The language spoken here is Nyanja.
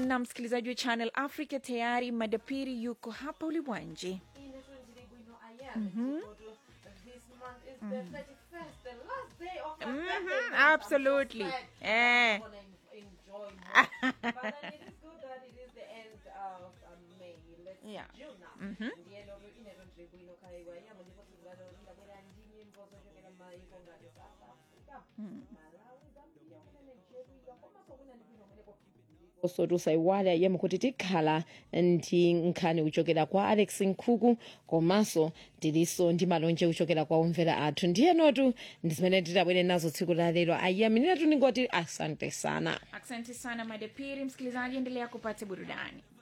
na msikilizaji wa channel africa tayari madapiri yuko hapa ulimwanji Mhm, absolutely. Eh. Yeah. Mhm. osotusa iwale ayema kuti tikhala ndi nkhani kuchokera kwa alex nkhuku komanso tilinso ndi malonje kuchokera kwa omvera athu ndiyenotu ndi zimene titabwere nazo tsiku la lero ayaminetu ningoti asante sana asante sana madapiri msikilizaji endelea kupata burudani